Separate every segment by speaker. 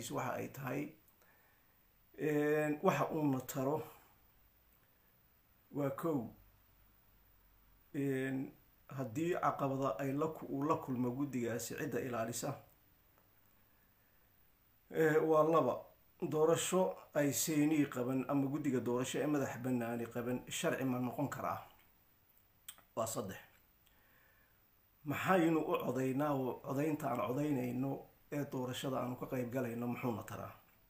Speaker 1: su-aashiisu waxa ay tahay waxa uuna taro waa kow haddii caqabada ay la uu la kulmo guddigaasi cidda ilaalisa waa laba doorasho ay seynii qaban ama guddiga doorasho ee madax banaani qaban sharci ma noqon karaa waa saddex maxaynu u codaynaa oo codaynta aan codaynayno ee doorashada aanu ka qeyb galayno muxuuna taraa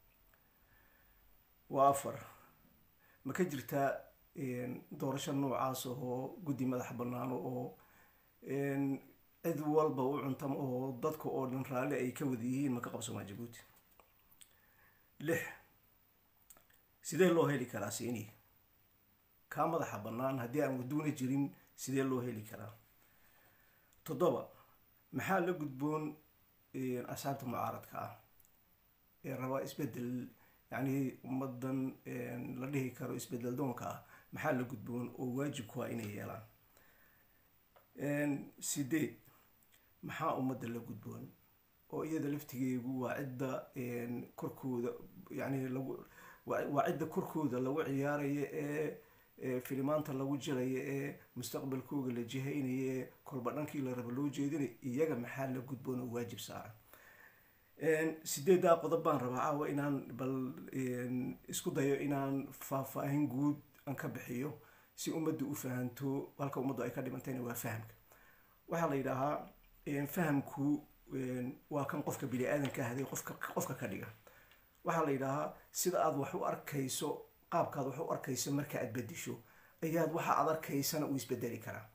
Speaker 1: waa afar ma ka jirtaa doorasho noocaas oo guddi madax banaano oo cid walba u cuntamo oo dadka oo dhan raalli ay ka wada yihiin ma ka qabsomaa jabuuti lix sidee loo heli karaa sini kaa madaxa bannaan haddii aan waduuna jirin sidee loo heli karaa toddoba maxaa la gudboon asxaabta mucaaradka ah ee rabaa isbedel yacni ummadan la dhihi karo isbedel doonka ah maxaa la gudboon oo waajibku ah inay yeelaan sideed maxaa ummadda la gudboon oo iyada laftigeegu waa cidda korkooda yani lagu waa cidda korkooda lagu ciyaaraya ee filimaanta lagu jilaya ee mustaqbalkooga la jihaynaya ee kolba dhankii la raba loo jeedinay iyaga maxaa la gudboon oo waajib saaran sideeddaa qodob baan rabaa caawa inaan bal isku dayo inaan faahfaahin guud aan ka bixiyo si ummadda u fahanto halka ummaddu ay ka dhimantayna waa fahamka waxaa la yidhaahaa fahamku waa kan qofka bini aadanka ahday qofka qofka ka dhiga waxaa la yidhaahaa sida aad wax u arkayso qaabkaad wax u arkayso marka aad bedisho ayaad waxa aad arkaysana uu isbedeli karaa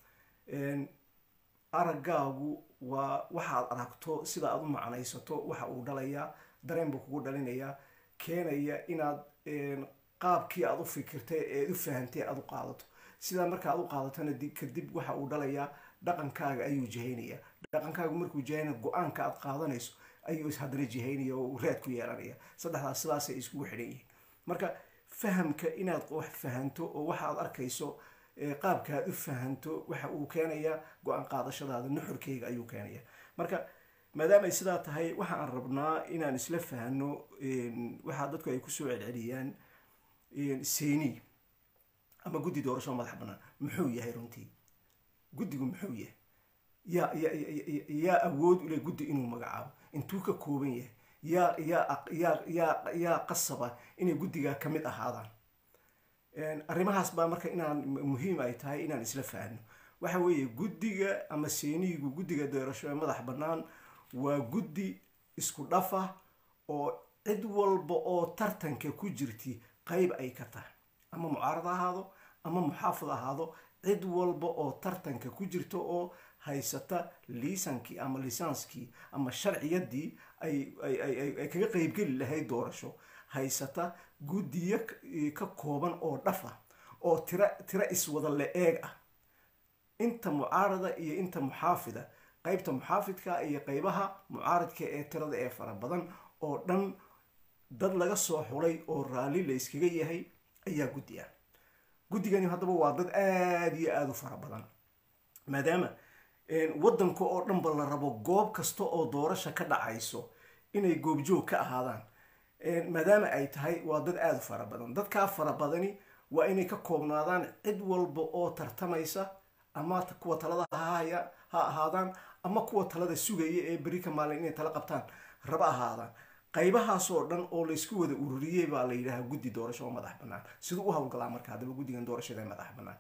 Speaker 1: araggaagu waa waxaad aragto sida aad u macnaysato waxa uu dhalayaa dareen buu kugu dhalinayaa keenaya inaad qaabkii aad u fikirtay eed u fahantay aad u qaadato sidaa marka aad u qaadatona kadib waxa uu dhalayaa dhaqankaaga ayuu jihaynayaa dhaqankaagu markuu jihaynaya go-aanka aad qaadanayso ayuu haddana jihaynaya oo raad ku yeelanaya saddexdaas sidaasay iskugu xidhan yihiin marka fahamka inaad wax fahanto oo waxa aad arkayso qaabka aad u fahanto waxa uu keenayaa go-aan qaadashadaada nuxurkeyga ayuu keenaya marka maadaamay sidaa tahay waxa aan rabnaa inaan isla fahno waxaa dadku ay kusoo celceliyaan seni ama guddi doorasho madax bannaan muxuu yahay runtii guddigu muxuu yahay yaa yaa awood ule guddi inuu magacaabo intuu ka kooban yahay yaa yaa yaa yaa yaa qasaba inay guddigaa ka mid ahaadaan arrimahaas baa marka inaan muhiim ay tahay inaan isla fahno waxa weeye guddiga ama seeniyigu guddiga doorasho ee madax bannaan waa guddi isku dhafa oo cid walba oo tartanka ku jirti qayb ay ka tahay ama mucaarad ahaado ama muxaafid ahaado cid walba oo tartanka ku jirta oo haysata liisankii ama lisaanskii ama sharciyadii ay ay kaga qeybgeli lahayd doorasho haysata guddiyo ka kooban oo dhaf ah oo tira tira iswada le-eeg ah inta mucaarada iyo inta muxaafida qeybta muxaafidka iyo qeybaha mucaaradka ee tirada ee fara badan oo dhan dad laga soo xulay oo raalli la yskaga yahay ayaa guddi ah guddigani haddaba waa dad aada iyo aada u fara badan maadaama waddanka oo dhanba la rabo goob kasta oo doorasha ka dhacayso inay goobjoog ka ahaadaan maadaama ay tahay waa dad aada u fara badan dadkaa fara badani waa inay ka koobnaadaan cid walba oo tartamaysa ama kuwa talada hahaya ha ahaadaan ama kuwa talada sugaya ee beri ka maalin inay tala qabtaan raba ahaadaan qaybahaasoo dhan oo laysku wada ururiyey baa la yidhahaa guddi doorasho oo madax bannaan siduu u hawlgalaa marka haddaba guddigan doorashada ee madax bannaan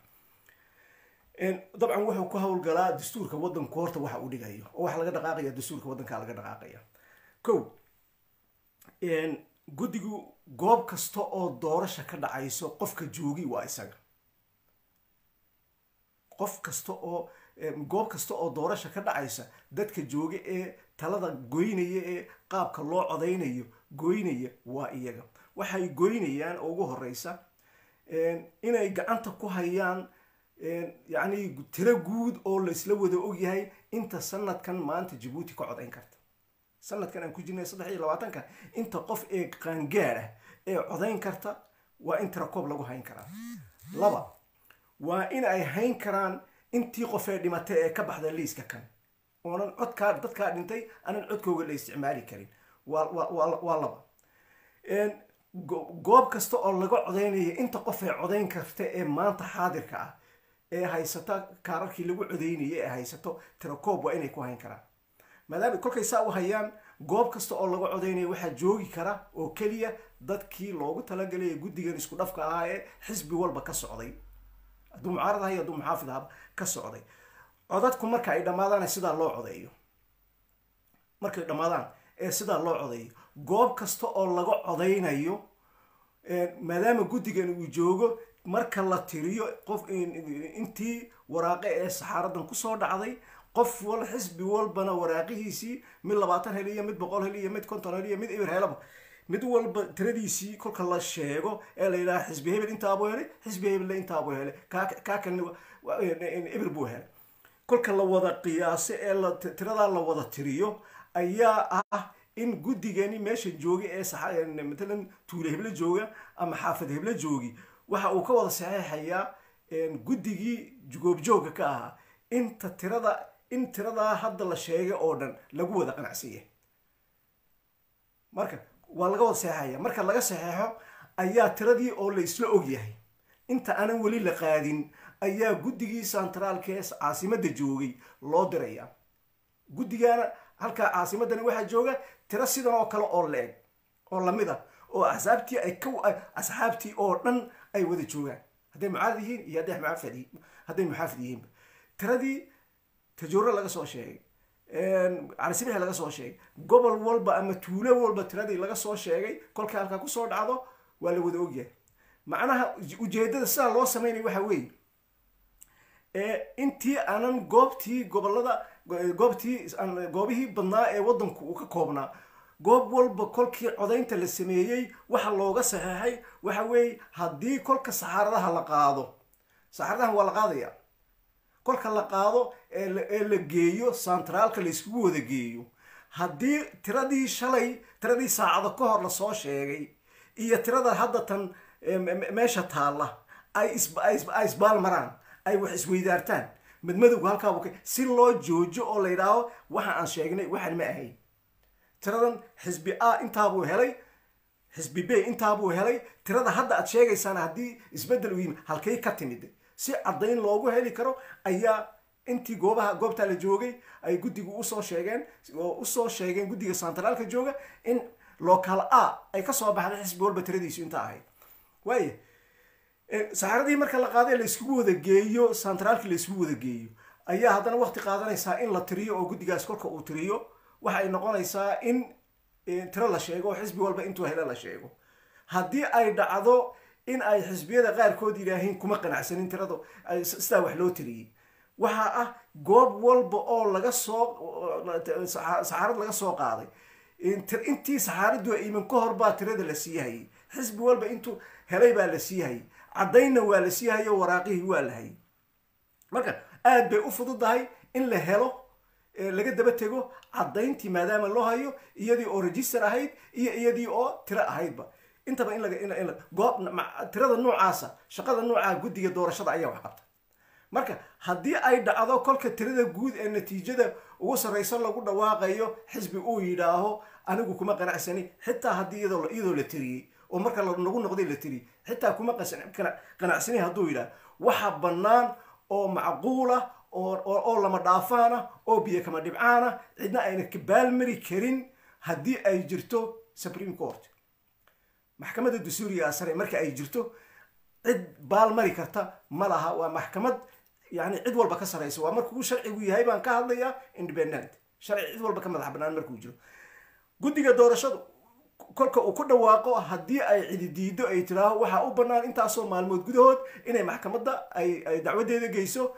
Speaker 1: dabcan wuxuu ku hawlgalaa dastuurka waddanku horta waxa uu dhigayo oo waxa laga dhaqaaqaya dastuurka waddankaa laga dhaqaaqaya ko guddigu goob kasta oo doorasha ka dhacayso qofka joogi waa isaga qof kasta oo goob kasta oo doorasha ka dhacaysa dadka jooga ee talada goynaya ee qaabka loo codaynayo goynaya waa iyaga waxay goynayaan oo ugu horeysa inay gacanta ku hayaan yacni tiro guud oo laisla wada ogyahay inta sanadkan maanta jabuuti ka codayn karta sanadkan aan ku jirnay saddex iyo labaatanka inta qof ee qaangaad ah ee codayn karta waa in tira koob lagu hayn karaa laba waa in ay hayn karaan intii qof ee dhimatay ee ka baxda liiska kan oonan codkaa dadkaa dhintay aanan codkooga la isticmaali karin waa laba goob kasta oo laga codaynaya inta qof ee codayn karta ee maanta xaadirka ah ee haysata kaararkii lagu codaynayay ee haysato tirakoob waa inay ku hayn karaan maadaama kolkay saa u hayaan goob kasta oo laga codaynaya waxaa joogi kara oo keliya dadkii loogu talagalaya guddigan isku dhafka ahaa ee xisbi walba ka socday hadduu mucaarad ahay hadduu muxaafid ahaba ka socday codadku marka ay dhammaadaan sidaa loo codeeyo markay dhammaadaan ee sidaa loo codeeyo goob kasta oo laga codaynayo maadaama guddigan uu joogo marka la tiriyo qof intii waraaqe ee saxaaradan kusoo dhacday qof wal xisbi walbana waraaqihiisii mid labaatan hel iyo mid boqol hel iyo mid konton hel iyo mid eber helaba mid walba tiradiisii kolka la sheego ee la yidhaha xisbi hebel intaabuu helay xisbi hebelle intaabuu helay kaa kalena eber buu helay kolka la wada qiyaaso ee la tiradaa la wada tiriyo ayaa ah in guddigani meesha jooga ee matalan tuule heblo jooga ama xaafad heblo joogi waxa uu ka wada saxeexayaa guddigii goobjooga ka ahaa inta tirada in tiradaa hadda la sheegay oo dhan lagu wada qanacsan yahay marka waa laga wada saxeexaya marka laga saxeexo ayaa tiradii oo la isla og yahay inta aanan weli la qaadin ayaa guddigii santraalka ee caasimadda joogay loo diraya guddigaana halkaa caasimadani waxaa jooga tiro sidan oo kale oo la-eg oo lamid ah oo axsaabtii ay ka asxaabtii oo dhan ay wada joogaan hadday mucaarad yihiin iyo hadday muaafid hadday muxaafid yihiinba tiradii tajooro laga soo sheegay carisibix laga soo sheegay gobol walba ama tuulo walba tiradii laga soo sheegay kolkay halkaa kusoo dhacdo waa la wada ogyahay macnaha ujeedada sidaa loo sameynaya waxa weeye intii aanan goobtii gobolada goobtii goobihii badnaa ee waddanku uu ka koobnaa goob walba kolkii codaynta la sameeyey waxa looga saxeexay waxa weeye haddii kolka saxaaradaha la qaado saxaaradahan waa la qaadaya kolka la qaado ee la geeyo santraalka la iskugu wada geeyo haddii tiradii shalay tiradii saacado ka hor lasoo sheegay iyo tirada hadda tan meesha taalla ay isbaal maraan ay wax isweydaartaan madmadowga halkaabuk si loo joojo oo la yidhaaho waxa aan sheegnay waxaan ma ahayn tiradan xisbi a intaabuu helay xisbi b intaabuu helay tirada hadda aad sheegaysaan haddii isbeddel u yimi halkay ka timid si caddayn loogu heli karo ayaa intii goobaha goobtaa la joogay ay guddigu usoo sheegeen oo usoo sheegeen guddiga santraalka jooga in local a ay kasoo baxday xisbi walba tiradiisu intaa ahayd waaya saxaaradii marka la qaaday la iskugu wada geeyo santraalkii la iskugu wada geeyo ayaa haddana waqti qaadanaysaa in la tiriyo oo guddigaas kolka uu tiriyo waxay noqonaysaa in tiro la sheego oo xisbi walba intuu hele la sheego haddii ay dhacdo in ay xisbiyada qaarkood yidhaahiin kuma qanacsanin tirada sidaa wax loo tiriyey waxaa ah goob walba oo laga soo saxaarad laga soo qaaday intii saxaaraddu iman ka hor baa tirada la siiyahayay xisbi walba intuu helay baa la siiyahayay caddaynna waa la siihayo waraaqihii waa la hayay marka aad bay u fududahay in la helo laga daba tego caddayntii maadaama loo hayo iyadii oo register ahayd iyo iyadii oo tiro ahaydba intaba in laga goob tirada noocaasa shaqada noocaa guddiga doorashada ayaa wax qabta marka haddii ay dhacdo kolka tirada guud ee natiijada ugu sarraysa lagu dhawaaqayo xisbi uu yidhaaho anigu kuma qanacsani xitaa haddii iyadoo la tiriyey oo marka nagu noqday la tiriyey xitaa kuma qanacsani hadduu yidhaah waxa bannaan oo macquulah oo lama dhaafaana oo biyo kama dhibcaana cidna ayna kabaalmari karin haddii ay jirto supreme court maxkamadda dastuuriga sare marka ay jirto cid baalmari karta ma laha waa maxkamad yani cid walba ka saraysa waa markuu sharcigu yahay baan ka hadlayaa independent sharci cid walba ka madax banaan markuu jiro guddiga doorashadu kolka uu ku dhawaaqo haddii ay cidi diido ay tiraaho waxaa u bannaan intaasoo maalmood gudahood inay maxkamadda ay dacwadeeda geyso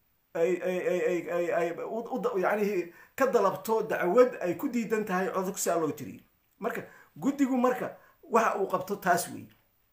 Speaker 1: yani ka dalabto dacwad ay ku diidan tahay codog si a loo tiriyo marka guddigu marka waxa uu qabto taas wey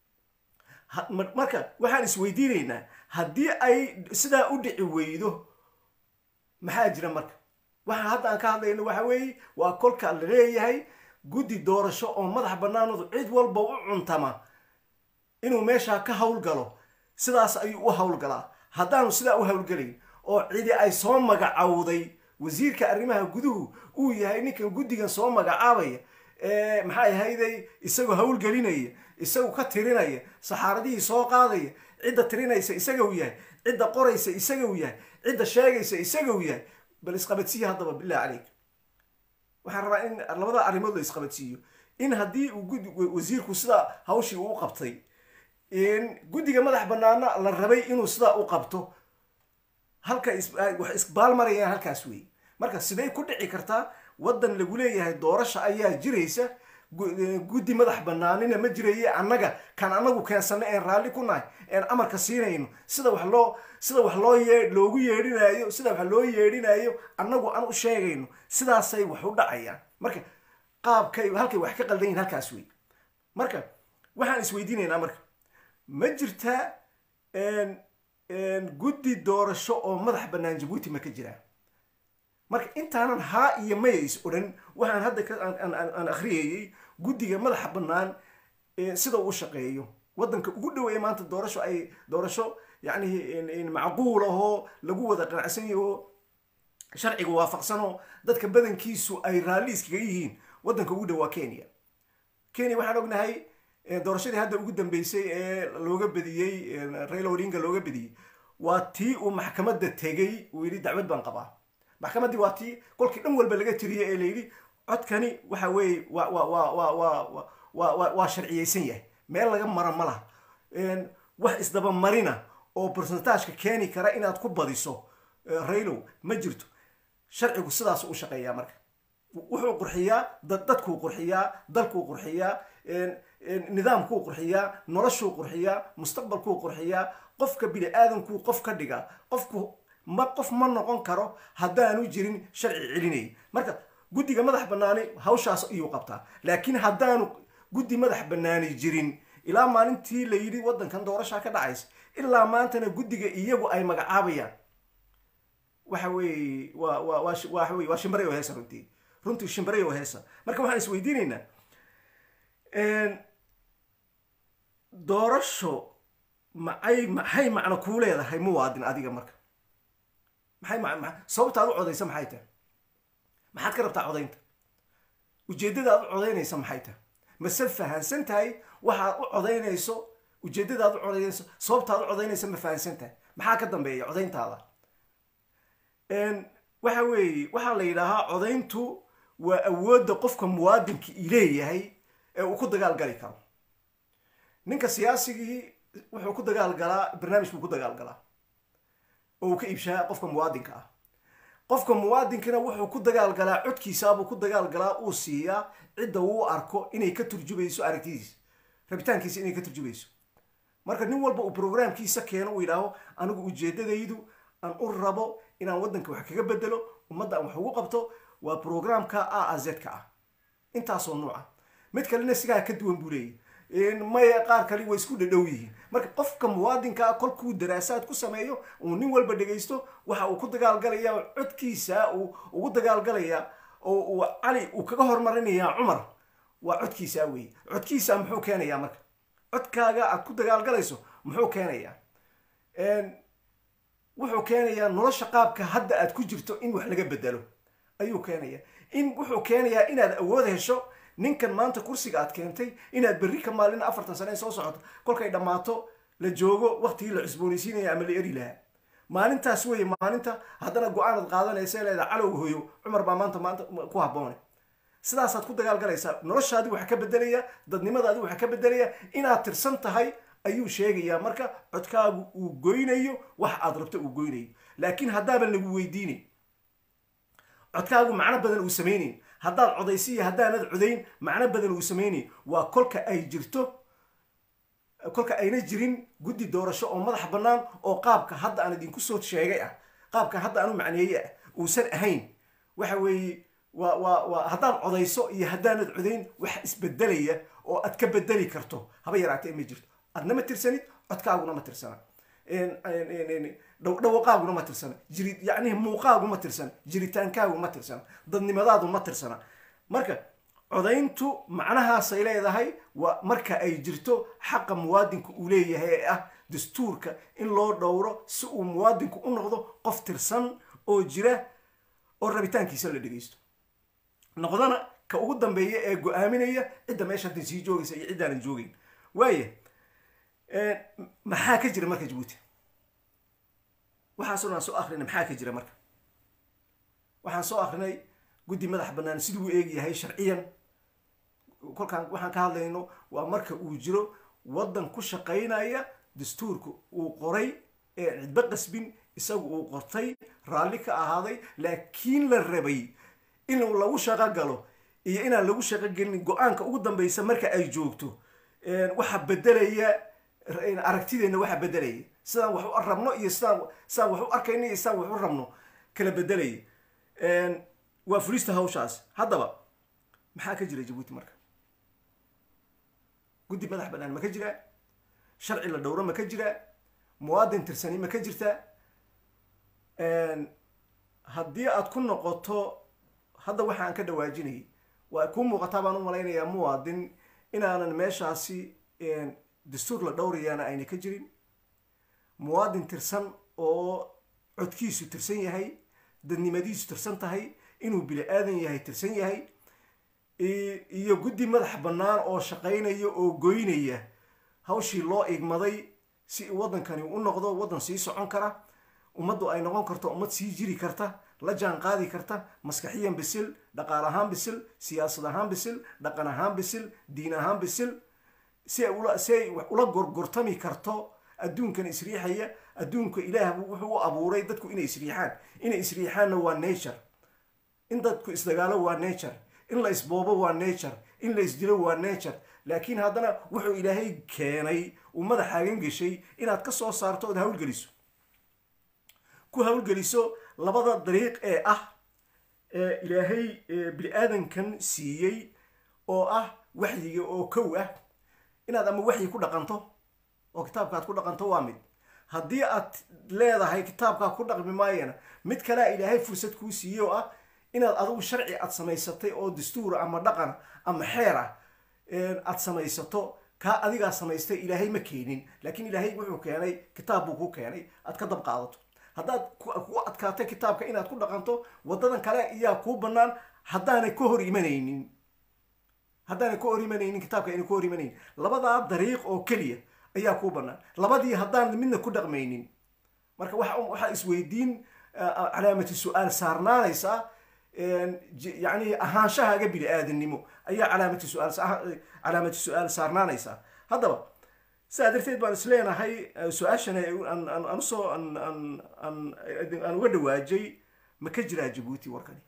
Speaker 1: marka waxaan isweydiinaynaa haddii ay sidaa u dhici weydo maxaa jira marka waxa hadda aan ka hadlayno waxa weeye waa kolka la leeyahay guddi doorasho oo madax bannaanoodu cid walba u cuntama inuu meeshaa ka howlgalo sidaas ayuu u howlgalaa haddaanu sidaa u howlgelayn oo cidi ay soo magacowday wasiirka arrimaha guduhu uu yahay ninkan guddigan soo magacaabaya maxay ahayday isagoo hawlgelinaya isagoo ka tirinaya saxaaradihii soo qaadaya cidda tirinaysa isaga u yahay cidda qoraysa isaga u yahay cidda sheegaysa isaga u yahay bal isqabadsiiya haddaba bilah caleyk waxaan rabaa in labada arrimood la isqabadsiiyo in haddii uu wasiirku sidaa hawshii uu qabtay guddiga madax banaana la rabay inuu sidaa u qabto halka wax isbaal marayaan halkaas wey marka siday ku dhici kartaa waddan lagu leeyahay doorasha ayaa jiraysa guddi madax banaanina ma jiraye annaga kan annagu keensana een raalli ku nahay een amarka siinayno sida wax loo sida wax loo yee loogu yeedhinayo sida wax loo yeedhinayo annagu aan u sheegayno sidaasay wax u dhacayaan marka qaabkay halkay wax ka qaldan yihin halkaas wey marka waxaan isweydiinaynaa marka ma jirtaa guddi doorasho oo madax bannaan jabuuti ma ka jiraa marka intaanan haa iyo maya is odhan waxaan hadda aan akhriyayey guddiga madaxa bannaan sida uu shaqeeyo waddanka ugu dhoweeye maanta doorasho ay doorasho yacni macquul ahoo lagu wada qanacsan yahi oo sharciga waafaqsanoo dadka badankiisu ay raalli iskaga yihiin waddanka ugu dhow waa kenya kenya waxaan ognahay doorashadii hadda ugu dambeysay ee looga bediyey raila odinga looga bediyey waa tii uu maxkamadda tegey uu yidhi dacwad baan qabaa maxkamaddii waa tii kolkii dhan walba laga tiriyey ee la yidhi codkani waxa weeye wa wa wa wa wa wa wa waa sharciyeysan yahay meel laga mara ma laha wax isdabamarina oo bersentaajka keeni kara inaad ku badiso raylow ma jirto sharcigu sidaas u shaqeeyaa marka wuxuu qurxiyaa dadkuu qurxiyaa dalkuu qurxiyaa nidaamkuu qurxiyaa noloshuu qurxiyaa mustaqbalkuu qurxiyaa qofka bini aadamkuu qof ka dhigaa qofku ma qof ma noqon karo haddaanu jirin sharci celinay marka guddiga madax bannaani hawshaas iyuu qabtaa laakiin haddaanu guddi madax bannaani jirin ilaa maalintii la yidhi waddankan doorashaa ka dhacaysa ilaa maantana guddiga iyagu ay magacaabayaan waxa weeye waa waa waa waxa weye waa shimbaray oo heesa runtii runtii shimbaray oo heesa marka waxaan isweydiinaynaa doorasho maxay maxay macno kuu leedahay muwaadin adiga marka maxay ma sababta ad u codaysa maxay tahay maxaad ka rabtaa codaynta ujeeddada aad u codaynaysa maxay tahay mase fahansan tahay waxaad u codaynayso ujeeddada aad u codaynayso sababta ad u codaynaysa ma fahansan tahay maxaa ka dambeeya codayntaada waxa weeye waxaa la yidhaahaa codayntu waa awoodda qofka muwaadinka i leeyahay ee uu ku dagaal gali karo ninka siyaasigii wuxuu ku dagaal galaa barnaamij buu ku dagaal galaa oo uu ka iibshaa qofka muwaadinka ah qofka muwaadinkana wuxuu ku dagaal galaa codkiisaabuu ku dagaal galaa uu siiyaa cidda uu arko inay ka turjubayso aragtidiisa rabitaankiisa inay ka turjubayso marka nin walba uu brograamkiisa keeno uu yidhaaho anigu ujeeddadaydu aan u rabo inaan waddanka wax kaga bedelo ummadda aan wax ugu qabto waa brograamka a a z ka ah intaasoo nuuca mid kalena sigaa ka duwan buu leeyahy maya qaar kale way isku dhadhow yihiin marka qofka muwaadinkaa kolkuu daraasaad ku sameeyo uu nin walba dhegaysto waxa uu ku dagaalgalaya codkiisa uu ugu dagaalgalaya oo uu cali uu kaga hormarinayaa cumar waa codkiisaa weeye codkiisa muxuu keenayaa marka codkaaga aad ku dagaalgalayso muxuu keenayaa wuxuu keenayaa nolosha qaabka hadda aad ku jirto in wax laga bedelo ayuu keenaya in wuxuu keenayaa inaad awood hesho ninkan maanta kursiga aad keentay inaad berri ka maalin afartan sane soo socoto kolkay dhammaato la joogo waktigii la cusboonaysiinaya ama la eri lahaa maalintaas weeye maalinta haddana go-aanad qaadanaysa leeda calow hoyo cumar baa maanta maanta ku habboone sidaasaad ku dagaalgalaysaa noloshaadii waxa ka bedelaya dadnimadaadii waxa ka bedelaya inaad tirsan tahay ayuu sheegayaa marka codkaagu uu goynayo wax aad rabto uu goynayo laakiin haddaaban lagu weydiinayn codkaagu macno badan uu samaynayn haddaad codaysiiyo haddaanad codayn macno badan uu samaynayn waa kolka ay jirto kolka ayna jirin guddi doorasho oo madax bannaan oo qaabka hadda aan idinku soo sheegay ah qaabka hadda aanu macneeye ah uusan ahayn waxa weeye waa waa waa haddaad codayso iyo haddaanad codayn wax isbedelaya oo aad ka bedeli karto haba yaraatee ma jirto adna ma tirsanid codkaaguna ma tirsana dhawaqaaguna ma tirsana jiri yacnihi muuqaagu ma tirsana jiritaankaagu ma tirsana dadnimadaadu ma tirsana marka codayntu macnahaasay leedahay waa marka ay jirto xaqa muwaadinku uu leeyahay ee ah dastuurka in loo dhowro si uu muwaadinku u noqdo qof tirsan oo jira oo rabitaankiisa la dhegaysto noqdana ka ugu dambeeya ee go-aaminaya cidda meesha hadda sii joogaysa iyo ciddaanan joogeyn waaya maxaa ka jira marka jabuuti waxaasoo aan soo akrinay maxaa ka jira marka waxaan soo akrinay guddi madax bannaan siduu u eegyahay sharciyan kolkaan waxaan ka hadlayno waa marka uu jiro waddan ku shaqaynaya dastuurka uu qoray ee cidba qasbin isagu uu qortay raalli ka ahaaday laakiin la rabay in lagu shaqo galo iyo inaan lagu shaqo gelin go-aanka ugu dambeysa marka ay joogto waxaa bedelaya aragtideenna waxaa bedelaya sidaan wax u rabno iyo sidaan sidaan wax u arkayno iyo sidaan wax u rabno kala bedelaya waa fulista hawshaas haddaba maxaa ka jira jabuuti marka guddi madax bannaan ma ka jiraa sharci la dhowro ma ka jiraa muwaadin tirsani ma ka jirtaa haddii aad ku noqoto hadda waxaan ka dhawaajinayay waa kuu muuqataa baan u malaynayaa muwaadin inaanan meeshaasi dastuur la dhowrayaana ayna ka jirin muwaadin tirsan oo codkiisu tirsan yahay dadnimadiisu tirsan tahay inuu bili aadan yahay tirsan yahay iyo guddi madax bannaan oo shaqaynaya oo goynaya hawshii loo igmaday si waddankani u noqdo waddan sii socon kara ummaddu ay noqon karto ummad sii jiri karta la jaan qaadi karta maskaxiyan bisil dhaqaal ahaan bisil siyaasad ahaan bisil dhaqan ahaan bisil diin ahaan bisil si ay ula si ay ula gorgortami karto adduunkan isriixaya adduunka ilaah wuxuu u abuuray dadku inay isriixaan inay isriixaanna waa nature in dadku isdagaalo waa nature in la isboobo waa nature in la isdilo waa nature laakiin haddana wuxuu ilaahay keenay uu madaxaagan geshay inaad ka soo saarto ood hawlgeliso ku hawlgeliso labada dariiq ee ah ee ilaahay bini aadankan siiyey oo ah waxyiga oo kow ah inaad ama waxyi ku dhaqanto oo kitaabka aad ku dhaqanto waa mid haddii aad leedahay kitaabkaa ku dhaqmi maayana mid kalea ilaahay fursad kuu siiyey oo ah inaad adigu sharci aad samaysatay oo dastuura ama dhaqan ama xeer ah aad samaysato kaa adigaa samaystay ilaahay ma keenin laakiin ilaahay wuxuu keenay kitaab buu ku keenay aad ka dab qaadato haddaad ku adkaatay kitaabka inaad ku dhaqanto waddadan kale ayaa kuu bannaan haddaanay ka hor imanaynin haddaanay ka hor imanaynin kitaabka ayna ka hor imanaynin labadaa dariiq oo keliya ayaa kuu bannaan labadii haddaan midna ku dhaqmaynin marka waxaa isweydiin calaamati su-aal saarnaanaysaa yani ahaanshahaaga bini aadannimo ayaa calaamati su-aal calaamati su-aal saarnaanaysaa haddaba sidaa darteed baan isleenahay su-aashana aan usoo aan uga dhawaajay ma ka jiraa jabuuti warkani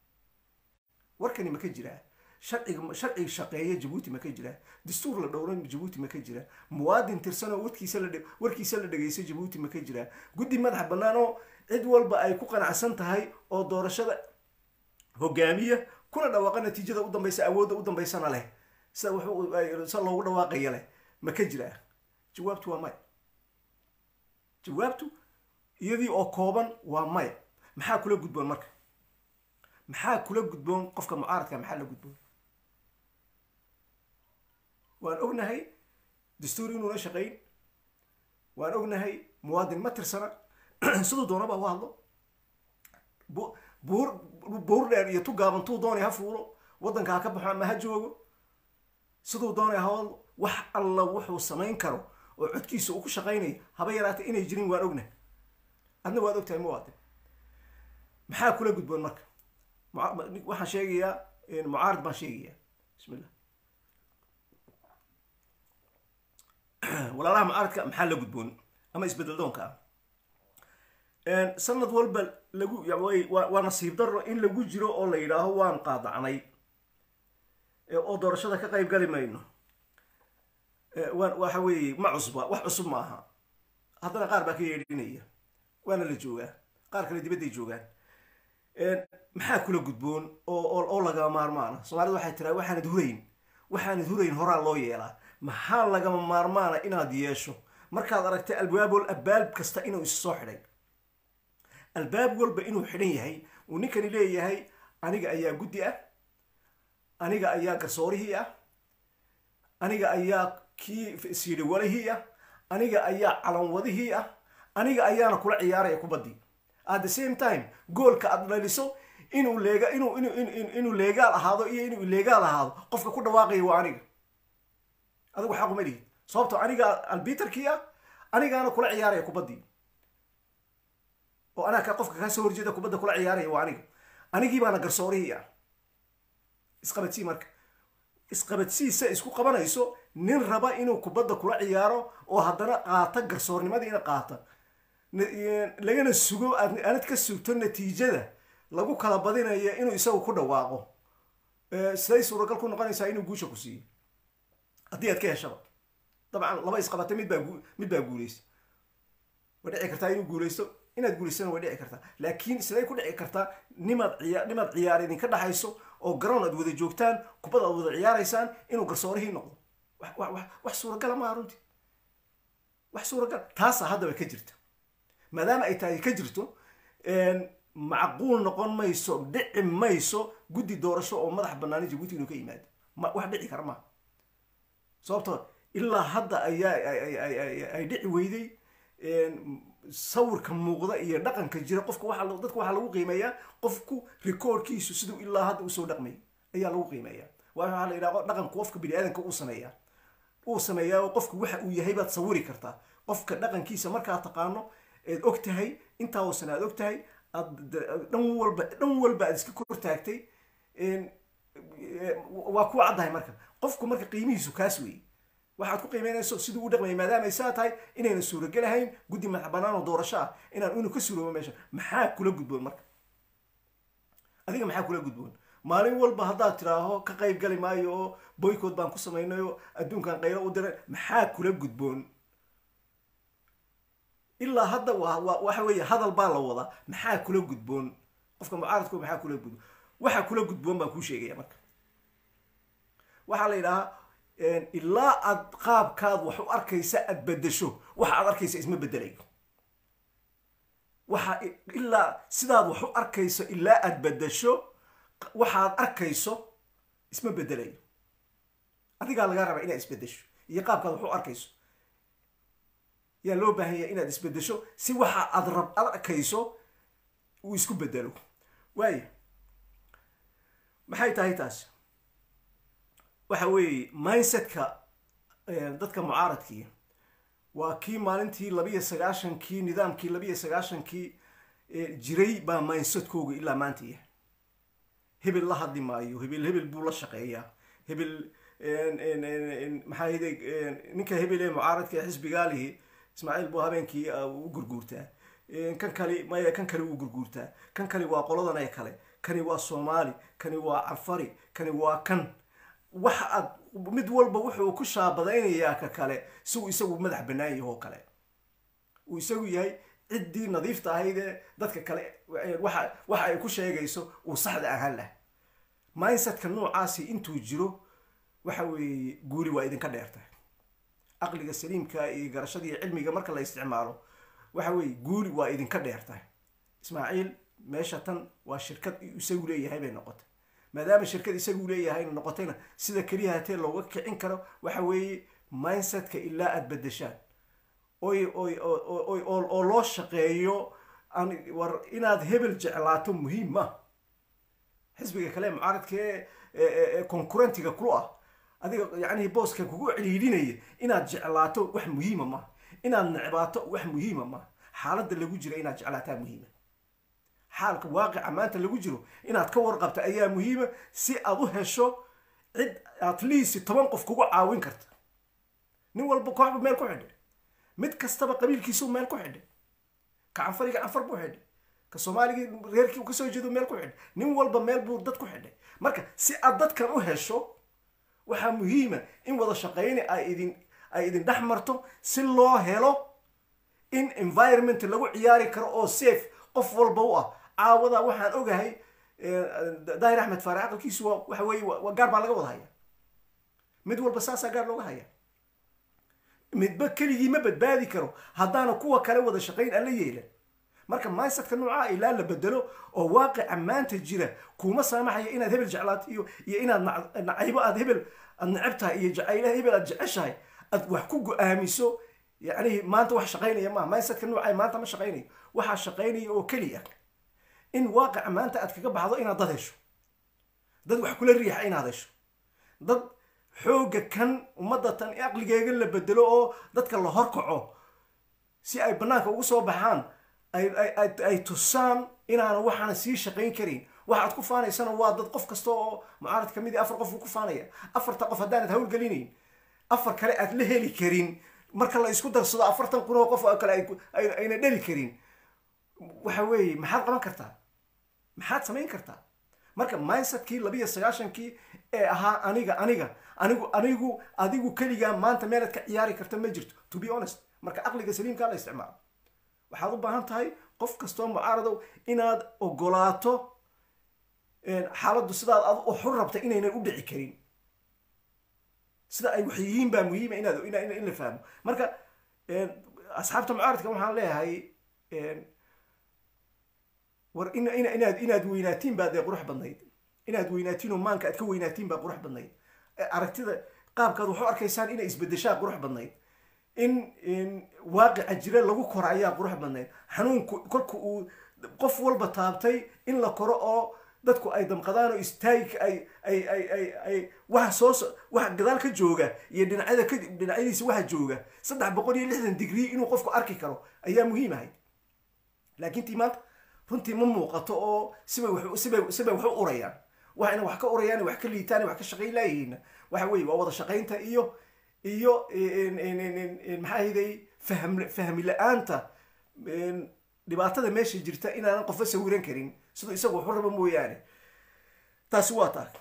Speaker 1: warkani ma ka jiraa sharciga sharciga shaqeeya jabuuti ma ka jiraa dastuur la dhowran jabuuti ma ka jiraa muwaadin tirsan oo warkiisa la warkiisa la dhegeysa jabuuti ma ka jiraa guddi madax bannaan oo cid walba ay ku qanacsan tahay oo doorashada hogaamiya kuna dhawaaqa natiijada u dambaysa awoodda u dambaysana leh sida wuxuu sa loogu dhawaaqaya leh ma ka jiraa jawaabtu waa maya jawaabtu iyadii oo kooban waa maya maxaa kula gudboon marka maxaa kula gudboon qofka mucaaradka maxaa la gudboon waan ognahay dastuur inuuna shaqayn waan ognahay muwaadin ma tirsana siduu doonaba u hadlo buur buur dheer iyo tu gaaban tuu doonay ha fuulo waddanka ha ka baxo ama ha joogo siduu doonay ha hadlo wax alla wuxuu samayn karo oo codkiisa uu ku shaqaynayo haba yaraatay inay jirin waan ognahay adna waad ogtahay muwaadin maxaa kula gudboon marka waxaan sheegayaa mucaarid baan sheegayaa bismillah walaalaha mucaaridka maxaa la gudboon ama isbedel doonka ah sanad walba lagu waa nasiib daro in lagu jiro oo la yidhaaho waan qaadacnay oo doorashada ka qayb gali mayno waxa weeye ma cusba wax cusub ma aha haddana qaar baa ka yeedhinaya waana la joogaa qaar kale dibadday joogaan maxaa kula gudboon oo lagama maarmaana soomaalida waxay tiraa waxaanad hurayn waxaanad hurayn horaa loo yeelaa maxaa lagama maarmaana inaad yeesho markaad aragtay albaabol albaab kasta inuu is soo xidhay albaab walba inuu xidhan yahay uu ninkani leeyahay aniga ayaa guddi ah aniga ayaa garsoorihii ah aniga ayaa kii siidhiwalihii ah aniga ayaa calanwadihii ah aniga ayaana kula ciyaaraya kubaddii at the same time goolka aad dhaliso inuu leega inuu inuu inuu leegaal ahaado iyo inuu ileegaal ahaado qofka ku dhawaaqaya waa aniga adigu xaq uma lihid sababto aniga albiterkii ah anigaana kula ciyaaraya kubaddii oo anaa qofka kaa soo horjeeda kubadda kula ciyaaraya waa aniga anigii baana garsoorihii ah isqabadsii marka isqabadsiisa isku qabanayso nin raba inuu kubadda kula ciyaaro oo haddana qaata garsoornimadiina qaata lagana sugo aanad ka sugto natiijada lagu kala badinayo inuu isagu ku dhawaaqo siday suuragal ku noqonaysaa inuu guusha ku siiyo haddii aad ka heshaba dabcan laba isqabata mid baa mid baa guuleysa way dhici kartaa inuu guuleysto inaad guulaysana way dhici kartaa laakiin siday ku dhici kartaa nimaad ciyaa nimaad ciyaar idinka dhaxayso oo garoon aad wada joogtaan kubad aad wada ciyaaraysaan inuu garsoorihii noqdo wax suuragala maaha runtii wax suuragal taasaa haddaba ka jirta maadaama ay tahay ka jirto macquul noqon mayso dhici mayso guddi doorasho oo madax banaani jabuuti inuu ka yimaado wax dhici kara maaha sababtoo ilaa hadda ayaa ay dhici weyday sawirka muuqda iyo dhaqanka jira qofka waa dadka waxaa lagu qiimeeyaa qofku recordkiisu siduu ilaa hadda usoo dhaqmay ayaa lagu qiimeeyaa waxaa la yidhaha dhaqanku qofka bini aadanka uu sameeyaa uu sameeyaa qofku waxa uu yahay baad sawiri kartaa qofka dhaqankiisa markaad taqaano eed og tahay intaa uusan aad og tahay aad dhan walba dhan walba aad iska kor taagtay waa ku caddahay marka qofku marka qiimihiisu kaas weeye waxaad ku qiimeynayso siduu u dhaqmayay maadaama ay saa tahay inayna suuragelahayn guddi madax bannaan oo doorasho ah inaan inuu ka suuroobo meesha maxaa kula gudboon marka adiga maxaa kula gudboon maalin walba haddaad tiraaho ka qayb gali maayo oo boycott baan ku samaynayo adduunkan qaylo u diray maxaa kula gudboon ilaa hadda waa waxa weeye hadal baa la wadaa maxaa kula gudboon qofka mucaaradku maxaa kula gudboon waxa kula gudboon baan kuu sheegaya marka waxaa la yidhahaa ilaa aad qaabkaad wax u arkaysa aad bedesho waxa aad arkaysa isma bedelayo waxa ilaa sidaad wax u arkayso ilaa aad bedesho waxaad arkayso isma bedelayo adigaa lagaa rabaa inaad isbedesho iyo qaabkaad wax u arkayso yaa loo baahanya inaad isbedesho si waxa aad rab ad arkayso uu isku bedelo waaya maxay tahay taas waxa weeye mindsetka dadka mucaaradkii waa kii maalintii labiyo sagaashankii nidaamkii labiyo sagaashankii jiray baa mindsetkooga ilaa maanta yahay hebel la hadli maayo hebel hebel buu la shaqeeyaa hebel maxaa yidhi ninka hebel ee mucaaradka ee xisbigaalihi ismaaciil buu habeenkii u gurguurtaa kan kali maya kan kale wuu gurguurtaa kan kali waa qoladan ee kale kani waa soomaali kani waa cafari kani waa kan waxa aad mid walba wuxuu ku shaabadaynayaa ka kale si uu isagu madax bannaan yaho kale uu isagu yahay ciddii nadiifta ahayd ee dadka kale waxa waxa ay ku sheegayso uu saxda ahaan lah mindsetka noocaasi intuu jiro waxa weeye guuli waa idinka dheertahay caqliga saliimka iyo garashada iyo cilmiga marka la isticmaalo waxa weeye guuli waa idinka dheertahay ismaaciil meesha tan waa shirkad isagu leeyahay bay noqotay maadaama shirkad isagu leeyahay noqotayna sida keliya hatee looga kicin karo waxa weeye mindsetka ilaa aada bedeshaan oy oy oy oo loo shaqeeyo war inaad hebel jeclaato muhiim ma xisbiga kale mucaaradka ee concurrentiga kulu ah adiga yacnihi booska kugu celiilinaya inaad jeclaato wax muhiima ma inaad necbaato wax muhiima ma xaaladda lagu jira inaad jeclaataa muhiima xaalka waaqica maanta lagu jiro inaad ka warqabta ayaa muhiima si aad u hesho cid at least toban qof kugu caawin karta nin walba kooxbu meel ku xidhay mid kastaba qabiilkiisu meel ku xidhay ka canfariga canfar buu xidhay ka soomaaligii reerkii kasoo jeedo meel ku xidhay nin walba meel buu dad ku xidhay marka si aad dadkan u hesho waxaa muhiima in wada shaqayni ay idin ay idin dhex marto si loo helo in environment lagu ciyaari karo oo safe qof walba u ah caawada waxaan ogahay daahir axmed faare aqalkiisu waa waxa weeye waa gaar baa laga wada haya mid walba saasaa gaar looga haya midba keligii ma badbaadi karo haddaana kuwa kale wada shaqayn aan la yeelan marka mindsetka noocaa ilaa la bedelo oo waaqica maanta jira kuma saamaxaya inaad hebel jeclaato iyo iyo inaad nacaybo aad hebel aad necab tahay iyo jacaylaha hebel aad jeceshahay aad wax ku go-aamiso yacnihi maanta wax shaqaynaya maaha mindsetka noocaa maanta ma shaqaynayo waxaa shaqaynaya oo keliya in waaqica maanta aad kaga baxdo inaad dad hesho dad wax kula riixa inaad hesho dad xoogga kan ummadda tan aqligeega la bedelo oo dadka la horkaco si ay bannaanka ugu soo baxaan ay tusaan inaana waxaana sii shaqayn karin waxaad ku faanaysana waa dad qof kasta oo mucaarad kamid afar qof uu ku faanaya afarta qof haddaanad hawlgelinayn afar kale aad la heli karin marka la isku darsado afartan kun oo qof oo kale ayna dheli karin waxa weeye maxaad qaban kartaa maxaad samayn kartaa marka mindsetkii labiyo sagaashankii ee ahaa aniga aniga anigu anigu adigu keligaa maanta meelaad ka ciyaari karta ma jirto to be honest marka aqliga saliimkaa la isticmaalo waxaad u baahan tahay qof kastoo mucaaradow inaad ogolaato xaaladdu sidaad ad xur rabta inaynan u dhici karin sida ay wax yihiin baa muhiima inaad in la fahmo marka asxaabta mucaaradka waxaan leeyahay war inaad inaad weynaatiin baa dee qurux badnayd inaad weynaatiin oo maanka aad ka weynaatiin baa qurux badnayd aragtida qaabkaad waxu arkaysaan inay isbedeshaa qurux badnayd in waaqica jira lagu koro ayaa qurux badnayd xanuunku kolka uu qof walba taabtay in la koro oo dadku ay damqadaan oo istaagi ay ay ay ay ay waxa soo waxa gadaal ka jooga iyo dhinacyada ka dhinacyadiisa waxa jooga saddex boqol iyo lixdan digrii inuu qofku arki karo ayaa muhiim ahayd laakiin tii maanta runtii ma muuqato oo sibay wax sibay sibay wax u urayaan waxayna wax ka urayaan wax ka liitaan wax ka shaqayn laayihiin waxa weeye waa wada shaqaynta iyo iyo maxaa hiday fahm fahmi la-aanta dhibaatada meesha jirta inaanan qofba sawiran karin siduu isagu waxu rabo mooyaane taasi waa taa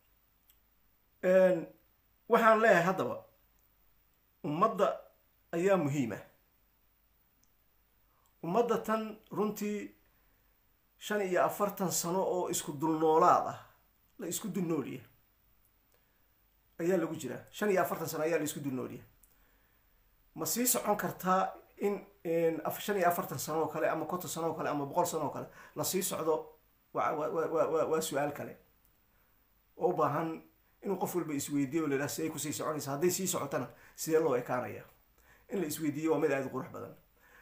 Speaker 1: waxaan leeyahay haddaba ummadda ayaa muhiima ummadda tan runtii shan iyo afartan sano oo isku dulnoolaad ah la isku dulnooliya ayaa lagu jiraa shan iyo afartan sano ayaa la isku dulnooliya ma sii socon kartaa in shan iyo afartan sano oo kale ama konton sano oo kale ama boqol sano oo kale la sii socdo waa su-aal kale oo u baahan inuu qof walba isweydiiyo la yidhaha siday kusii soconaysa hadday sii socotana sidee loo ekaanaya in la isweydiiyo waa mid aada u qurux badan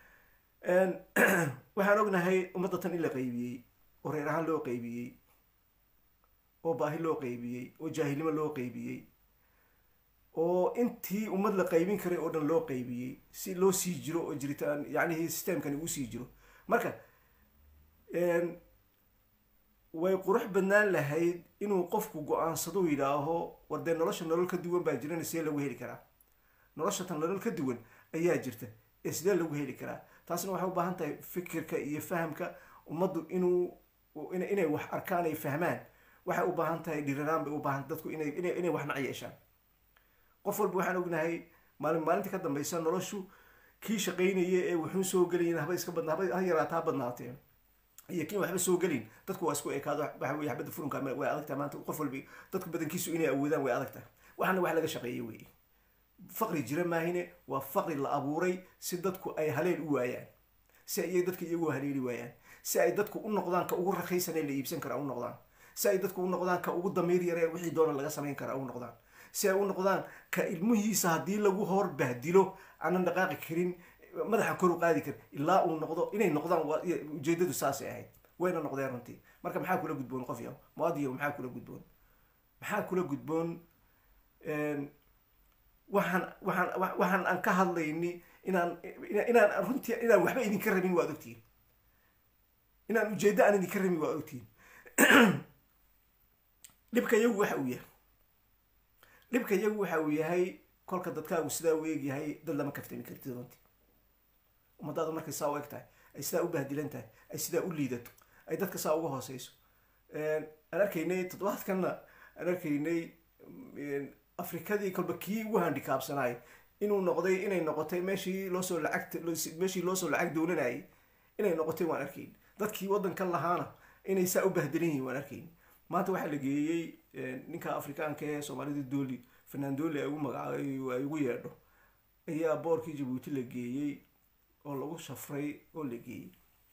Speaker 1: waxaan ognahay ummadda tan in la qaybiyey oo reer ahaan loo qaybiyey oo baahi loo qaybiyey oo jaahilnimo loo qaybiyey oo intii ummad la qaybin karay oo dhan loo qaybiyey si loo sii jiro oo jiritaan yacnihi systemkani uu sii jiro marka way qurux badnaan lahayd inuu qofku go-aansado yidhaaho war dee nolosha nolol ka duwan baa jirana sidee lagu heli karaa nolosha tan nolol ka duwan ayaa jirta ee sidee lagu heli karaa taasna waxay u baahan tahay fikirka iyo fahamka ummaddu inuu inay wax arkaan ay fahmaan waxay u baahan tahay dhiriraan bay u baahan dadku inay inay wax nac yeeshaan qof walba waxaan ognahay maalin maalinta ka dambaysa noloshu kii shaqaynaya ee wuxuun soo gelayin haba iska badna haba ha yaraataa ha badnaatee iyo kiin waxba soo gelin dadku waa isku ekaado waxa weye xabadda furunka way adagtahay maanta qof walba dadku badankiisu inay awoodaan way adagtahay waxaana wax laga shaqeeyay weeye faqri jira maahine waa faqri la abuuray si dadku ay haleel u waayaan si ay dadka iyagu haleeli waayaan si ay dadku u noqdaan ka ugu rakhaysan ee la iibsan kara u noqdaan si ay dadku u noqdaan ka ugu damiir yare wixii doona laga samayn kara u noqdaan si ay u noqdaan ka ilmihiisa haddii lagu hor bahdilo aanan dhaqaaqi karin madaxa kor u qaadi karin ilaa uu noqdo inay noqdaan ujeedadu saasay ahayd wayna noqdeen runtii marka maxaa kula gudboon qof yaho muadiyo maxaa kula gudboon maxaa kula gudboon waxaan waxaan waxaan aan ka hadlayni inaan inaan runtii inaan waxba idinka rabin waad ogtihiin inaan ujeeddo aan idinka rabin waad ogtihiin dhibka iyagu waxa uu yahay dhibka iyagu waxa uu yahay kolka dadkaagu sidaa u eegyahay dad lama kaftami kartid runtii ummadaadu markay saa u eg tahay ay sidaa u bahdilan tahay ay sidaa u liidato ay dadka saa uga hooseyso aan arkaynay toddobaadkanna aan arkaynay afrikadii kolba kii ugu handikaabsanaay inuu noqday inay noqotay meeshii loosoo lacag meeshii loosoo lacag doolanayay inay noqotay waan arkayn dadkii waddankan lahaana inay saa u bahdilan yihiin waan arkayn maanta waxaa la geeyey ninka afrikaanka ee soomaalida dooli fanaan dooli ay ugu magacaabay ay ugu yeedho ayaa boorkii jabuuti la geeyey oo lagu shafray oo la geeyey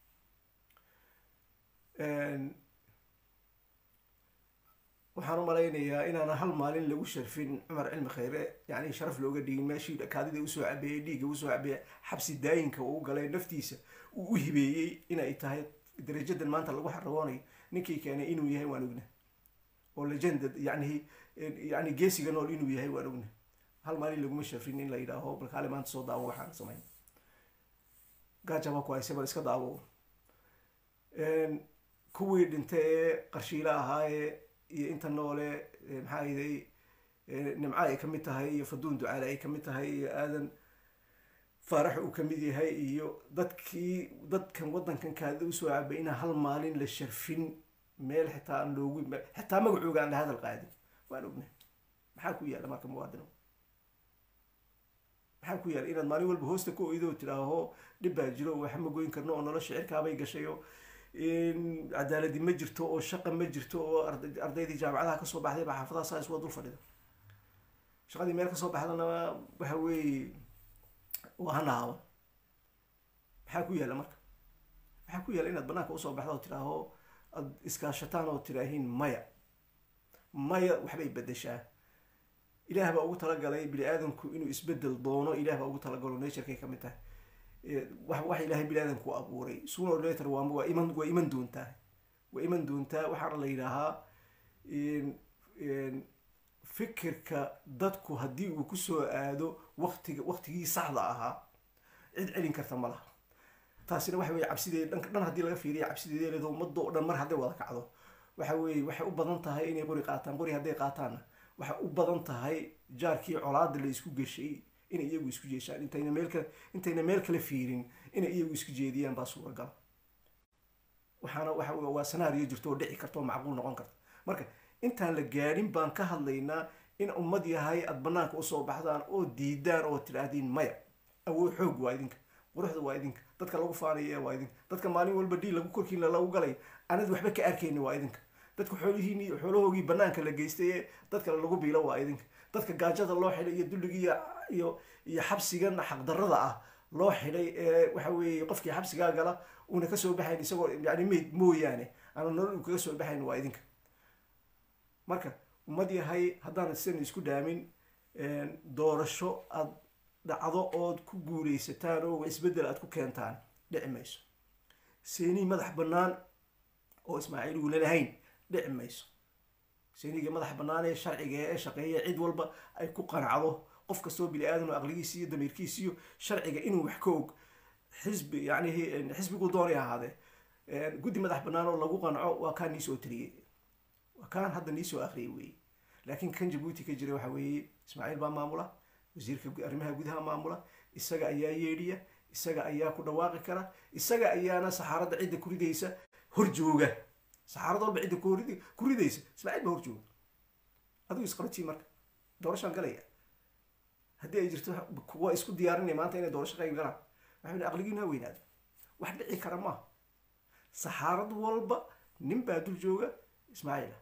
Speaker 1: waxaan u malaynayaa inaana hal maalin lagu sharfin cumar cilmi khayre yani sharaf looga dhigin meeshii kaadida usoo cabeeyey dhiigga usoo cabeeyey xabsi daayinka uu galay naftiisa uu u hibeeyey inay tahay darajadan maanta lagu xaragoonayo ninkii keenay inuu yahay waan ogna oo legenda yani yani geesiga nool inuu yahay waan ogna hal maalin laguma shafrin in la yidhaaho balkaale maanta soo daawo waxaan samayn gaajaba ku hayse bal iska daawo kuwii dhintay ee qarshiile ahaayee iyo inta noole maxaa yiday nimco ay kamid tahay iyo faduun ducaale ay kamid tahay iyo aadan faarax uu kamid yahay iyo dadkii dadkan waddankan kaada usoo cabay inaan hal maalin la sharfin meel xitaa aan loogu xitaa magacooga aan la hadal qaadin waan ognay maxaa ku yaalla marka muwaadino maxaa ku yaalla inaad maalin walba hoosta ku oydo tidhaaho dhib baa jiro waxa ma goyn karno oo nolosha cirkaabay gashay oo cadaaladi ma jirto oo shaqa ma jirto oo ardaydii jaamacadaha kasoo baxday baa xaafadaha saas waa dul fadhida shaqadii meel kasoo baxdana waxa weeye waa hanahaaban maxaa ku yaalla marka maxaa ku yaalla inaad banaanka usoo baxda oo tidhaaho aad iskaashataan oo tidhaahiin maya maya waxbay bedeshaa ilaah baa ugu talagalay bini aadamku inuu isbedel doono ilaah baa ugu talagalo naturkay kamid tahay wax ilaahay bini aadamku abuuray sooner or later waa waa iman waa iman doontaa waa iman doontaa waxaana la yidhaahaa fikirka dadku haddii uu kusoo aado waqtiga waqtigii saxda ahaa cid celin karta ma laha taasina waxa weye cabsideeda dhanka dhan haddii laga fiiriya cabsideeda leedo ummadda oo dhan mar hadday wada kacdo waxa weeye waxay u badan tahay inay qori qaataan qori hadday qaataanna waxay u badan tahay jaarkii colaada la isku geshay inay iyagu isku jeeshaan intayna meel kale intayna meel kale fiirin inay iyagu isku jeediyaan baa suuragal waxaana waxa waa sanaariyo jirto oo dhici karta oo macquul noqon karta marka intaan la gaadhin baan ka hadlaynaa in ummad yahay aada banaanka usoo baxdaan oo diidaan oo tidhaahdiin maya awood xoog waa idinka quruxda waa idinka dadka lagu faanaya waa idinka dadka maalin walba dhiil lagu korkiina lagu galay anad waxba ka arkayni waa idinka dadka xoolihiin iyo xoolahoogii banaanka la geystay ee dadka lagu biilo waa idinka dadka gaajada loo xidhay iyo dulligii iyo iyo xabsigan xaqdarrada ah loo xidhay ee waxa weeye qofkii xabsigaa gala uuna kasoo baxayn isagoo yani mayd mooyaane aana nolol uu kaga soo baxayn waa idinka marka ummad yahay haddaan sidan isku dhaamin doorasho aad dhacdo ood ku guulaysataan oo isbeddel aad ku keentaan dhici mayso seeni madax bannaan oo ismaaciil uula lahayn dhici mayso seeniga madax bannaan ee sharciga ee shaqeeya cid walba ay ku qanacdo qof kastoo bini aadan oo aqligiisi iyo damiirkiisi iyo sharciga inuu wax ka og xisbi yani xisbigu doonay ahaadee guddi madax bannaan oo lagu qanco waa kaan niisoo tiriyey waa kaan hadda niisoo akhriyay weeye laakiin kan jabuuti ka jira waxa weeye ismaaciil baa maamula wasiirka arrimaha gudaha maamula isaga ayaa yeedhiya isaga ayaa ku dhawaaqi kara isaga ayaana saxaaradda cidda ku ridaysa hor jooga saxaarad walba cidda ku ridaysa ismaaciil baa hor jooga adigu isqabatii marka doorashaan galaya haddii ay jirto kuwa isku diyaarinaya maanta inay doorasho qayb galaan waxay aqligiina ha weynaada wax dhici kara maaha saxaarad walba nin baa dul jooga ismaaciila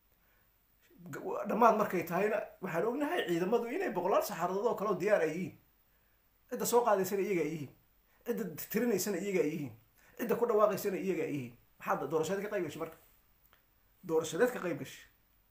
Speaker 1: dhammaad markay tahayna waxaan ognahay ciidamadu inay boqolaal saxaaradood oo kale oo diyaar ay yihiin cidda soo qaadaysana iyaga ay yihiin cidda tirinaysana iyaga ay yihiin cidda ku dhawaaqaysana iyaga ay yihiin maxaad doorashadeed ka qayb gashay marka doorashadeed ka qayb gashay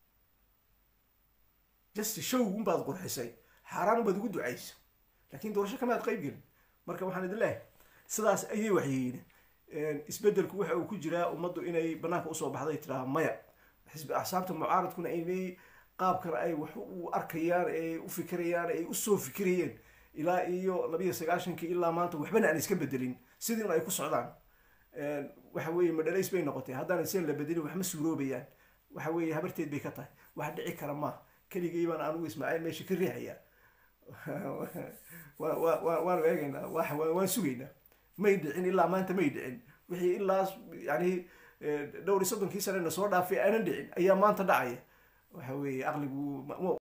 Speaker 1: just show unbaad qurxisay xaaraan unbaad ugu ducaysa laakiin doorasho kamaad qayb gelin marka waxaan idin leeyahay sidaas ayay waxyihiin isbeddelku waxa uu ku jiraa ummaddu inay banaanka usoo baxday tiraa maya xisbi axsaabta mucaaradkuna inay qaabkan ay wax u arkayaan ay u fikirayaan ay usoo fikirayeen ilaa iyo labiyo sagaashankii ilaa maanta waxbana aan iska bedelin sidiina ay ku socdaan waxa weeye madhalays bay noqotay haddaan sen la bedelin wax ma suuroobayaan waxa weeye habarteed bay ka tahay wax dhici kara maaha keligay baan anigu ismaaciil meesha ka riixaya waanu eegaynaa waan sugaynaa may dhicin ilaa maanta may dhicin wixii ilaa yani dhowr iyo soddonkii sanena soo dhaafay aanan dhicin ayaa maanta dhacaya waxa weeye aqligu